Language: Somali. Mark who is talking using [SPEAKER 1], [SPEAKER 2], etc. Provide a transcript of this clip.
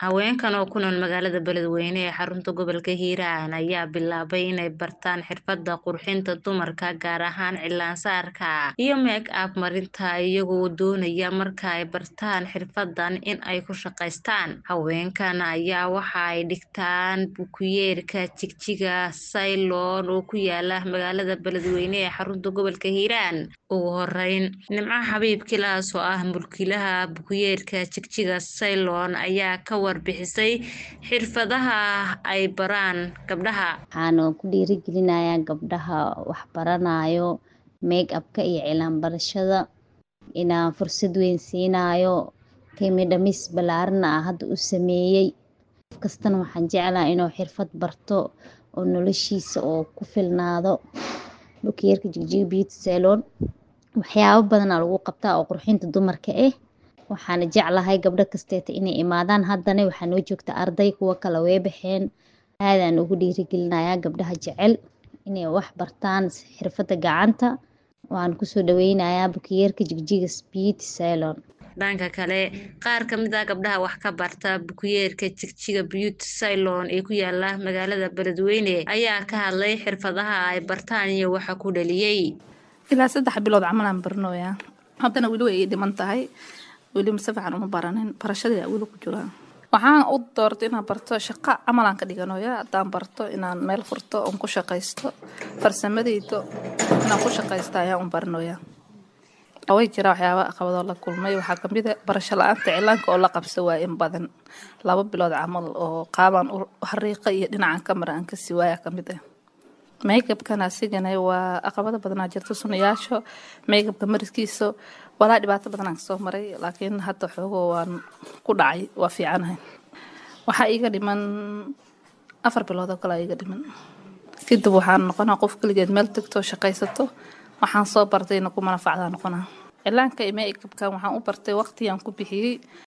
[SPEAKER 1] haweenkan oo ku nool magaalada beledweyne ee xarunta gobolka hiiraan ayaa bilaabay inay bartaan xirfada qurxinta dumarka gaar ahaan cilaansaarka iyo make up marinta iyagoo doonaya marka ay bartaan xirfadan in ay ku shaqaystaan haweenkan ayaa waxa ay dhigtaan bukuyeerka jigjiga saylon oo ku yaala magaalada beledweyne ee xarunta gobolka hiiraan ugu horeyn nimco xabiib kilaas oo ah mulkiilaha bukuyeerka jigjiga saylon ayaa ka warbixisay xirfadaha ay baraan gabdhaha
[SPEAKER 2] waxaana ku dhiirigelinayaa gabdhaha waxbaranayo make upka iyo cilaan barashada inaan fursad weyn siinayo qiimi dhamis ballaarana ah hadda u sameeyey qof kastana waxaan jeclaha inuu xirfad barto oo noloshiisa oo ku filnaado bukiyeerka jigjiga beauty salon waxyaabo badanaa lagu qabtaa oo qurxinta dumarka ah waxaana jeclahay gabdho kasteeta inay imaadaan haddana waxaa noo joogta arday kuwo kale way baxeen aadaan ugu dhiirigelinayaa gabdhaha jecel inay wax bartaan xirfadda gacanta waan kusoo dhaweynayaa bukiyeerka jigjiga beauty salon
[SPEAKER 1] dhanka kale qaar kamid ah gabdhaha wax ka barta bukuyeerka jigjiga beauty salon ee ku yaala magaalada beledweyne ayaa ka hadlay xirfadaha ay bartaan iyo waxa ku dhaliyey
[SPEAKER 3] ilaa saddex bilood camalaan barnooyaa haddana weli way ii dhiman tahay weli mase fiican uma baranin barashadii weli ku jiraa waxaan u doortay inaan barto shaqo camalaan ka dhiganoya haddaan barto inaan meel furto oon ku shaqaysto farsamadeydo inaan ku shaqaysto ayaan u baranoya way jira waxyaaba aqabadoo la kulmay waxaa kamid a barasho la-aanta cilaanka oo la qabsa waa in badan laba bilood camal oo qaabaan hariiqa iyo dhinacan kamara aan kasii waaya kamid ah makeupkan asigana waa aqabado badanaa jirto sunayaasho makeupka mariskiisa walaa dhibaato badanaan kasoo maray laakiin hadda xoogo waan ku dhacay waa fiicanahay waxaa iiga dhiman afar bilood oo kale iiga dhiman kadib waxaan noqonaa qof keligeed meel tagto shaqaysato waxaan soo bartayna ku manafacdaa noqonaa cilaanka iyo makeupkan waxaan u bartay waqtigaan ku bixiyey